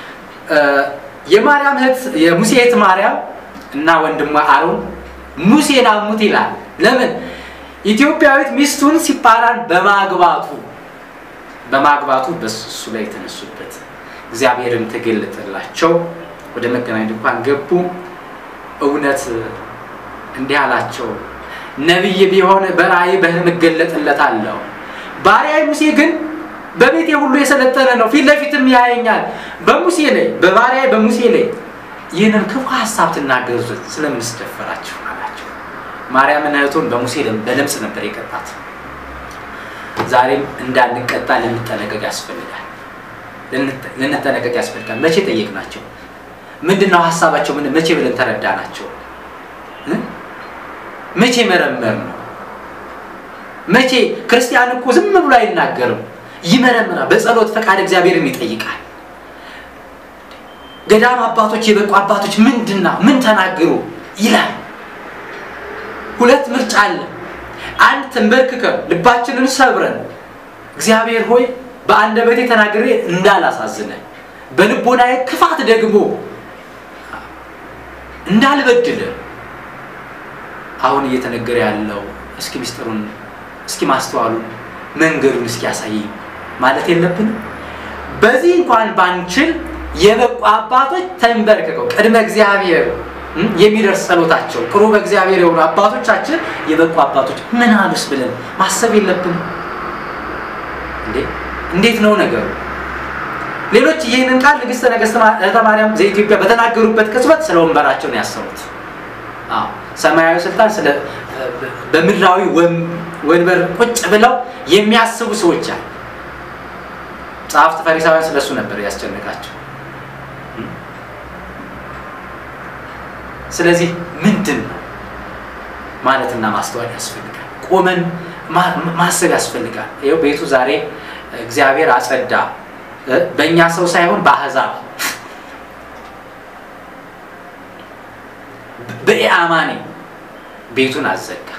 የማርያም እህት የሙሴ እህት ማርያም እና ወንድሟ አሮን ሙሴን አሙት ይላል። ለምን? ኢትዮጵያዊት ሚስቱን ሲጳራን በማግባቱ በማግባቱ በሱ ላይ የተነሱበት እግዚአብሔርም ተገለጠላቸው። ወደ መገናኛ ድንኳን ገቡ። እውነት እንዲህ አላቸው ነቢይ ቢሆን በራእይ በህልም እገለጥለታለሁ። ባሪያዬ ሙሴ ግን በቤቴ ሁሉ የሰለጠነ ነው፣ ፊት ለፊትም ያየኛል። በሙሴ ላይ በባሪያዬ በሙሴ ላይ ይህንን ክፉ ሀሳብ ትናገሩ ስለምን ስደፈራችሁ አላቸው። ማርያምን እህቱን በሙሴ በለምጽ ነበር የቀጣት። ዛሬም እንዳንቀጣ ልንጠነቀቅ ያስፈልጋል። ልንጠነቀቅ ያስፈልጋል። መቼ ጠየቅናቸው? ምንድን ነው ሀሳባቸው? መቼ ብለን ተረዳናቸው? መቼ መረመር ነው? መቼ ክርስቲያን እኮ ዝም ብሎ አይናገርም፣ ይመረምራል። በጸሎት ፈቃድ እግዚአብሔርን ይጠይቃል። ገዳም አባቶች የበቁ አባቶች ምንድና ምን ተናገሩ ይላል። ሁለት ምርጫ አለ። አንድ ተንበርክከን ልባችንን ሰብረን እግዚአብሔር ሆይ በአንደበቴ ተናግሬ እንዳላሳዝነ በልቦናዬ ክፋት ደግሞ እንዳልበድል አሁን እየተነገረ ያለው እስኪ ምስጢሩን እስኪ ማስተዋሉን መንገዱን እስኪ ያሳየኝ ማለት የለብንም። በዚህ እንኳን ባንችል የበቁ አባቶች ተንበርክከው ቅድመ እግዚአብሔር የሚደርስ ጸሎታቸው ጥሩ በእግዚአብሔር የሆኑ አባቶቻችን የበቁ አባቶች ምን አሉስ ብለን ማሰብ የለብንም እንዴ? እንዴት ነው ነገሩ? ሌሎች ይህንን ቃል ንግሥተ ነገሥት እህተ ማርያም ዘኢትዮጵያ በተናገሩበት ቅጽበት ስለ ወንበራቸው ነው ያሰቡት። ሰማያዊ ስልጣን ስለ በምድራዊ ወንበር ቁጭ ብለው የሚያስቡ ሰዎች አሉ። ጸሐፍት ፈሪሳውያን ስለሱ ነበር ያስጨነቃቸው። ስለዚህ ምንድን ነው ማለትና ማስተዋል ያስፈልጋል። ቆመን ማሰብ ያስፈልጋል። ይኸው ቤቱ ዛሬ እግዚአብሔር አጸዳ፣ በእኛ ሰው ሳይሆን በአሕዛብ በኢአማኒ ቤቱን አዘጋ።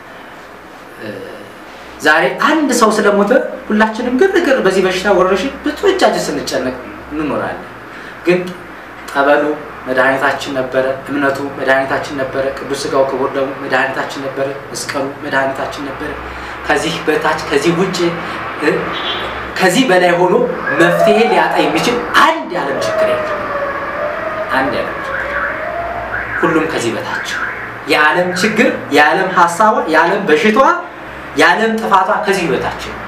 ዛሬ አንድ ሰው ስለሞተ ሁላችንም ግርግር በዚህ በሽታ ወረርሽኝ ብዙዎቻችን ስንጨነቅ እንኖራለን። ግን ጠበሉ መድኃኒታችን ነበረ፣ እምነቱ መድኃኒታችን ነበረ፣ ቅዱስ ሥጋው ክቡር ደግሞ መድኃኒታችን ነበረ፣ መስቀሉ መድኃኒታችን ነበረ። ከዚህ በታች ከዚህ ውጭ ከዚህ በላይ ሆኖ መፍትሄ ሊያጣ የሚችል አንድ የዓለም ችግር የለም። አንድ የዓለም ችግር ሁሉም ከዚህ በታች የዓለም ችግር፣ የዓለም ሀሳቧ፣ የዓለም በሽታዋ፣ የዓለም ጥፋቷ ከዚህ በታች ነው።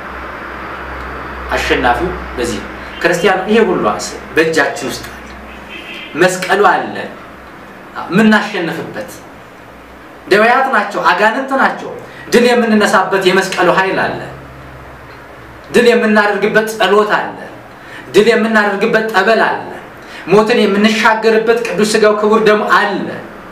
አሸናፊው በዚህ ነው። ክርስቲያኑ ይሄ ሁሉ በእጃችን ውስጥ አለ። መስቀሉ አለ የምናሸንፍበት። ደዌያት ናቸው፣ አጋንንት ናቸው። ድል የምንነሳበት የመስቀሉ ኃይል አለ። ድል የምናደርግበት ጸሎት አለ። ድል የምናደርግበት ጠበል አለ። ሞትን የምንሻገርበት ቅዱስ ሥጋው ክቡር ደሙ አለ።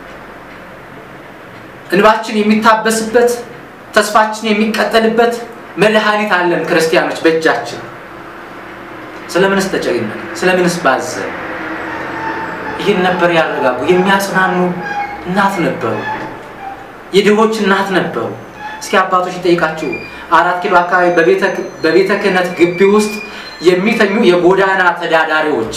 እንባችን የሚታበስበት ተስፋችን የሚቀጠልበት መድኃኒት አለን። ክርስቲያኖች በእጃችን ስለምንስ ተጨግነን? ስለምንስ ባዘን? ይህን ነበር ያረጋጉ። የሚያጽናኑ እናት ነበሩ። የድሆች እናት ነበሩ። እስኪ አባቶች ይጠይቃችሁ። አራት ኪሎ አካባቢ በቤተ ክህነት ግቢ ውስጥ የሚተኙ የጎዳና ተዳዳሪዎች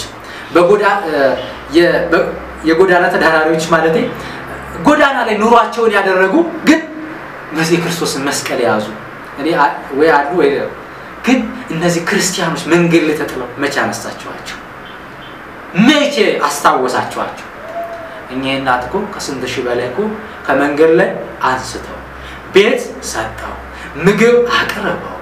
የጎዳና ተዳዳሪዎች ማለት ጎዳና ላይ ኑሯቸውን ያደረጉ ግን በዚህ ክርስቶስን መስቀል የያዙ እኔ ወይ አሉ ወይ ግን እነዚህ ክርስቲያኖች መንገድ ላይ ተጥለው መቼ አነሳችኋቸው? መቼ አስታወሳችኋቸው? እኚህ እናት እኮ ከስንት ሺህ በላይ እኮ ከመንገድ ላይ አንስተው ቤት ሰጠው ምግብ አቅርበው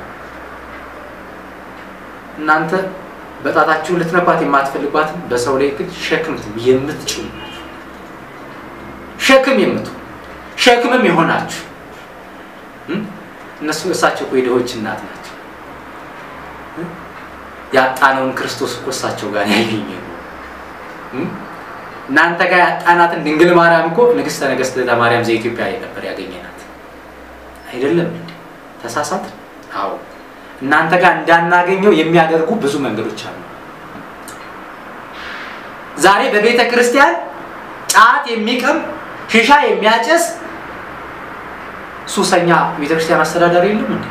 እናንተ በጣታችሁ ልትነኳት የማትፈልጓትን በሰው ላይ ግን ሸክም የምትጭኑ ሸክም የምቱ ሸክምም የሆናችሁ እነሱ እሳቸው እኮ የድሆች እናት ናቸው። ያጣነውን ክርስቶስ እኮ እሳቸው ጋር ያገኘ እናንተ ጋር ያጣናትን ድንግል ማርያም እኮ ንግሥተ ነገሥት ለማርያም ዘኢትዮጵያ ነበር ያገኘናት አይደለም እንዴ? ተሳሳት? አዎ እናንተ ጋር እንዳናገኘው የሚያደርጉ ብዙ መንገዶች አሉ። ዛሬ በቤተ ክርስቲያን ጫት የሚቅም ሺሻ የሚያጨስ ሱሰኛ ቤተ ክርስቲያን አስተዳዳሪ የለም እንዴ?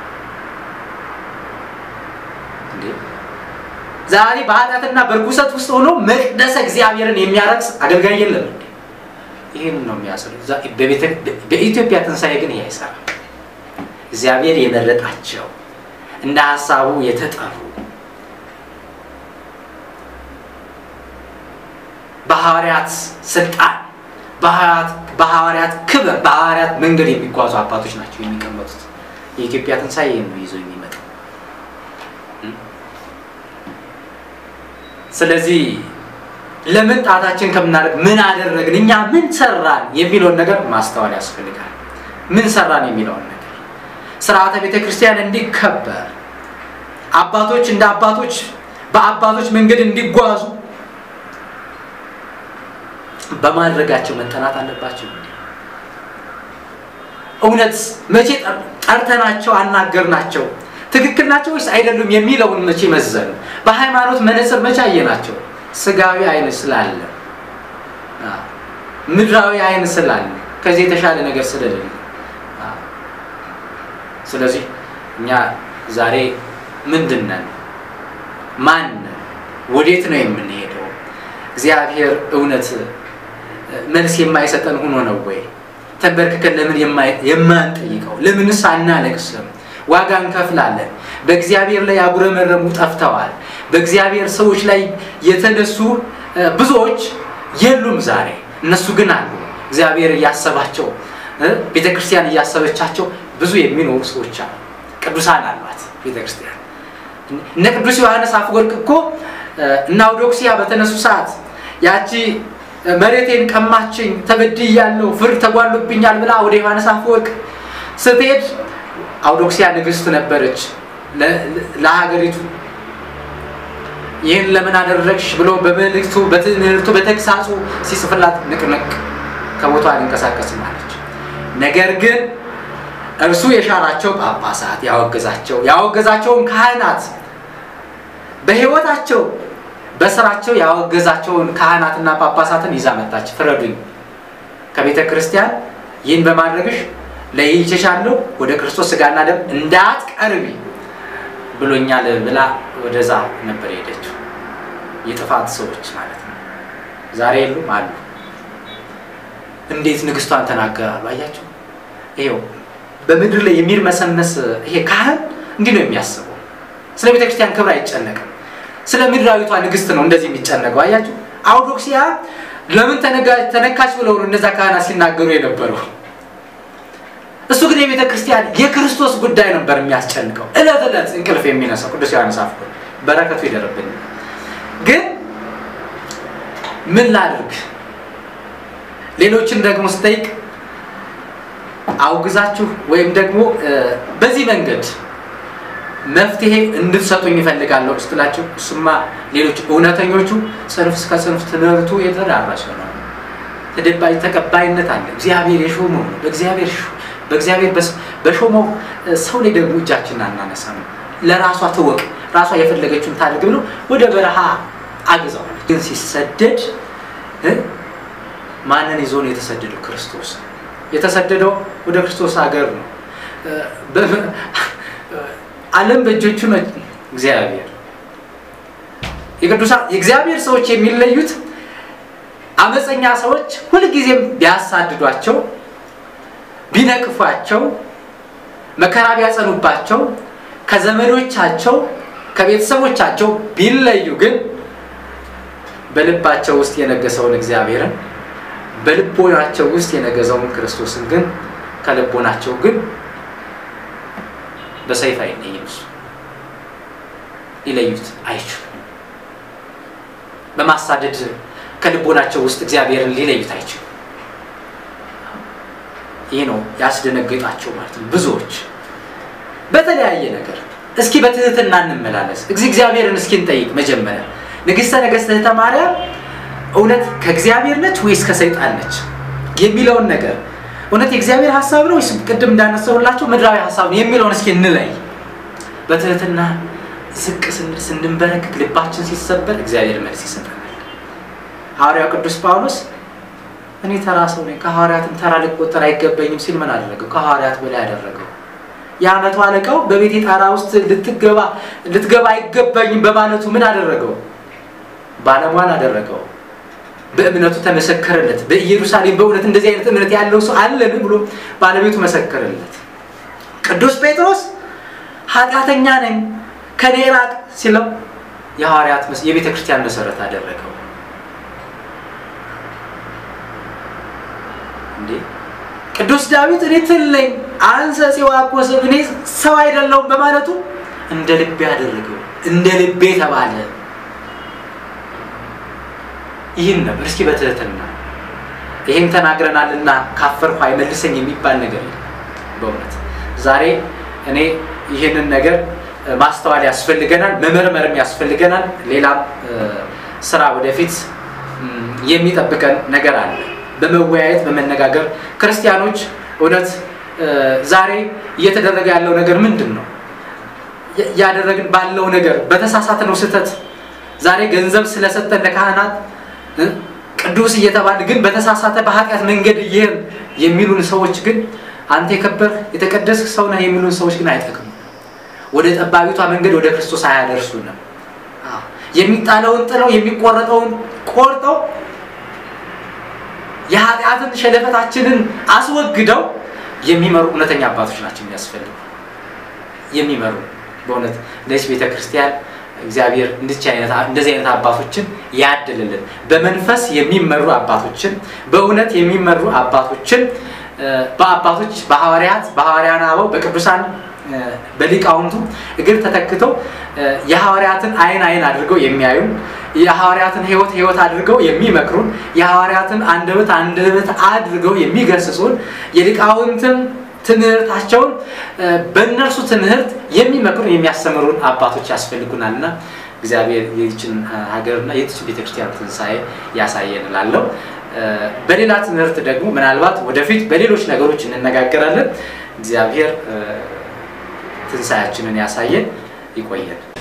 እንዴ ዛሬ በኃጢአትና በርኩሰት ውስጥ ሆኖ መቅደሰ እግዚአብሔርን የሚያረክስ አገልጋይ የለም እንዴ? ይህን ነው የሚያስሩ። በኢትዮጵያ ትንሣኤ ግን ይሄ አይሰራም። እግዚአብሔር የመረጣቸው እንደ ሀሳቡ የተጠሩ በሐዋርያት ስልጣን በሐዋርያት ክብር በሐዋርያት መንገድ የሚጓዙ አባቶች ናቸው የሚቀመጡት። የኢትዮጵያ ትንሣኤ ነው ይዞ የሚመጣው። ስለዚህ ለምን ጣታችን ከምናደርግ ምን አደረግን፣ እኛ ምን ሰራን የሚለውን ነገር ማስተዋል ያስፈልጋል። ምን ሰራን የሚለውን ነገር ስርዓተ ቤተ ክርስቲያን እንዲከበር አባቶች እንደ አባቶች በአባቶች መንገድ እንዲጓዙ በማድረጋቸው መጠናት አለባቸው። እውነት መቼ ጠርተናቸው አናገርናቸው? ትክክል ናቸው ወይስ አይደሉም የሚለውን መቼ መዘኑ? በሃይማኖት መነጽር መቼ አየናቸው? ስጋዊ አይን ስላለ፣ ምድራዊ አይን ስላለ፣ ከዚህ የተሻለ ነገር ስለሌለ ስለዚህ እኛ ዛሬ ምንድን ነን? ማን ነን? ወዴት ነው የምንሄደው? እግዚአብሔር እውነት መልስ የማይሰጠን ሆኖ ነው ወይ? ተንበርክከን ለምን የማንጠይቀው? ለምንስ አናለቅስም? ዋጋ እንከፍላለን። በእግዚአብሔር ላይ ያጉረመረሙ ጠፍተዋል። በእግዚአብሔር ሰዎች ላይ የተነሱ ብዙዎች የሉም ዛሬ። እነሱ ግን አሉ። እግዚአብሔር እያሰባቸው ቤተ ክርስቲያን እያሰበቻቸው ብዙ የሚኖሩ ሰዎች አሉ። ቅዱሳን አሏት ቤተ ክርስቲያን። እነ ቅዱስ ዮሐንስ አፈወርቅ እኮ እና አውዶክሲያ በተነሱ ሰዓት ያቺ መሬቴን ቀማችኝ፣ ተበድያለሁ፣ ፍርድ ተጓሎብኛል ብላ ወደ ዮሐንስ አፈወርቅ ስትሄድ አውዶክሲያ ንግስት ነበረች ለሀገሪቱ። ይህን ለምን አደረግሽ ብሎ በመልእክቱ በትምህርቱ በተግሳጹ ሲጽፍላት ንቅንቅ ከቦታ ሊንቀሳቀስም አለች። ነገር ግን እርሱ የሻራቸው ጳጳሳት ያወገዛቸው ያወገዛቸውን ካህናት በሕይወታቸው በስራቸው ያወገዛቸውን ካህናትና ጳጳሳትን ይዛ መጣች። ፍረዱኝ፣ ከቤተ ክርስቲያን ይህን በማድረግሽ ለይቼሻለሁ፣ ወደ ክርስቶስ ስጋና ደም እንዳትቀርቢ ብሎኛል ብላ ወደዛ ነበር የሄደችው። የጥፋት ሰዎች ማለት ነው። ዛሬ የሉም አሉ። እንዴት ንግስቷን ተናገራሉ? አያቸው። ይኸው በምድር ላይ የሚርመሰመስ ይሄ ካህን እንዲህ ነው የሚያስበው። ስለ ቤተ ክርስቲያን ክብር አይጨነቅም። ስለ ምድራዊቷ ንግስት ነው እንደዚህ የሚጨነቀው። አያችሁ፣ አውዶክሲያ ለምን ተነካች ብለው ነው እነዛ ካህናት ሲናገሩ የነበረው። እሱ ግን የቤተ ክርስቲያን የክርስቶስ ጉዳይ ነበር የሚያስጨንቀው። እለት እለት እንቅልፍ የሚነሳው ቅዱስ ዮሐንስ አፈወርቅ በረከቱ ይደርብን። ግን ምን ላድርግ? ሌሎችን ደግሞ ስጠይቅ አውግዛችሁ ወይም ደግሞ በዚህ መንገድ መፍትሄ እንድትሰጡኝ ይፈልጋለሁ ስትላቸው፣ እሱማ ሌሎች እውነተኞቹ ጽንፍ እስከ ጽንፍ ትምህርቱ የተዳረሰ ነው። ተደባይ ተቀባይነት አለ። እግዚአብሔር የሾመው ነው። በእግዚአብሔር በእግዚአብሔር በሾመው ሰው ላይ ደግሞ እጃችንን አናነሳ ነው። ለራሷ ትወቅ፣ ራሷ የፈለገችውን ታድርግ ብሎ ወደ በረሃ አግዘዋል። ግን ሲሰደድ ማንን ይዞ ነው የተሰደደው? ክርስቶስ የተሰደደው ወደ ክርስቶስ ሀገር ነው። ዓለም በእጆቹ ነው። እግዚአብሔር የቅዱሳን የእግዚአብሔር ሰዎች የሚለዩት አመፀኛ ሰዎች ሁልጊዜም ቢያሳድዷቸው፣ ቢነቅፏቸው፣ መከራ ቢያጸኑባቸው፣ ከዘመዶቻቸው ከቤተሰቦቻቸው ቢለዩ ግን በልባቸው ውስጥ የነገሰውን እግዚአብሔርን በልቦናቸው ውስጥ የነገሰውን ክርስቶስን ግን ከልቦናቸው ግን በሰይፍ አይለይም። እሱ ሊለዩት አይችሉም። በማሳደድ ከልቦናቸው ውስጥ እግዚአብሔርን ሊለዩት አይችሉም። ይህ ነው ያስደነገጣቸው ማለት ነው። ብዙዎች በተለያየ ነገር እስኪ በትህትና እንመላለስ። እግዚአብሔርን እስኪ እንጠይቅ። መጀመሪያ ንግሥተ ነገሥት እህተ ማርያም እውነት ከእግዚአብሔር ነች ወይስ ከሰይጣን ነች የሚለውን ነገር እውነት የእግዚአብሔር ሀሳብ ነው ወይስ ቅድም እንዳነሳሁላቸው ምድራዊ ሀሳብ ነው የሚለውን እስኪ እንለይ። በትህትና ዝቅ ስንል ስንንበረክክ፣ ልባችን ሲሰበር እግዚአብሔር መልስ ይሰጠናል። ሐዋርያው ቅዱስ ጳውሎስ እኔ ተራ ሰው ነኝ፣ ከሐዋርያትም ተራ ልቆጠር አይገባኝም ሲል ምን አደረገው? ከሐዋርያት በላይ ያደረገው የዓመቱ አለቃው በቤቴ ጣራ ውስጥ ልትገባ ልትገባ አይገባኝም በማለቱ ምን አደረገው? ባለሟል አደረገው። በእምነቱ ተመሰከረለት። በኢየሩሳሌም በእውነት እንደዚህ አይነት እምነት ያለው ሰው አለን ብሎ ባለቤቱ መሰከረለት። ቅዱስ ጴጥሮስ ኃጢአተኛ ነኝ ከኔ ራቅ ሲለው የሐዋርያት የቤተ ክርስቲያን መሰረት አደረገው። እንዴ ቅዱስ ዳዊት እኔ ትል ነኝ አንሰ ጽዋኮስብ እኔ ሰው አይደለሁም በማለቱ እንደ ልቤ አደረገው። እንደ ልቤ ተባለ። ይህን ነበር። እስኪ በትህትና ይህን ተናግረናልና ካፈርኩ አይመልሰኝ የሚባል ነገር የለም። በእውነት ዛሬ እኔ ይህንን ነገር ማስተዋል ያስፈልገናል፣ መመርመርም ያስፈልገናል። ሌላም ስራ ወደፊት የሚጠብቀን ነገር አለ። በመወያየት በመነጋገር ክርስቲያኖች እውነት ዛሬ እየተደረገ ያለው ነገር ምንድን ነው? እያደረግን ባለው ነገር በተሳሳተ ነው ስህተት ዛሬ ገንዘብ ስለሰጠን ለካህናት ቅዱስ እየተባለ ግን በተሳሳተ በኃጢአት መንገድ ይህን የሚሉን ሰዎች ግን አንተ የከበር የተቀደስክ ሰው ነህ የሚሉን ሰዎች ግን አይጠቅሙ። ወደ ጠባቢቷ መንገድ ወደ ክርስቶስ አያደርሱንም። የሚጣለውን ጥለው የሚቆረጠውን ቆርጠው የኃጢአትን ሸለፈታችንን አስወግደው የሚመሩ እውነተኛ አባቶች ናቸው የሚያስፈልጉ የሚመሩ በእውነት ለዚህ ቤተ ክርስቲያን እግዚአብሔር እንደዚህ አይነት አባቶችን ያድልልን። በመንፈስ የሚመሩ አባቶችን በእውነት የሚመሩ አባቶችን በአባቶች በሐዋርያት በሐዋርያን አበው በቅዱሳን በሊቃውንቱ እግር ተተክተው የሐዋርያትን አይን አይን አድርገው የሚያዩ የሐዋርያትን ሕይወት ሕይወት አድርገው የሚመክሩን የሐዋርያትን አንደበት አንደበት አድርገው የሚገስጹን የሊቃውንትን ትምህርታቸውን በእነርሱ ትምህርት የሚመክሩን የሚያስተምሩን አባቶች ያስፈልጉናልና እግዚአብሔር የዚችን ሀገርና የዚችን ቤተክርስቲያን ትንሣኤ ያሳየን እላለሁ። በሌላ ትምህርት ደግሞ ምናልባት ወደፊት በሌሎች ነገሮች እንነጋገራለን። እግዚአብሔር ትንሣኤያችንን ያሳየን። ይቆየን።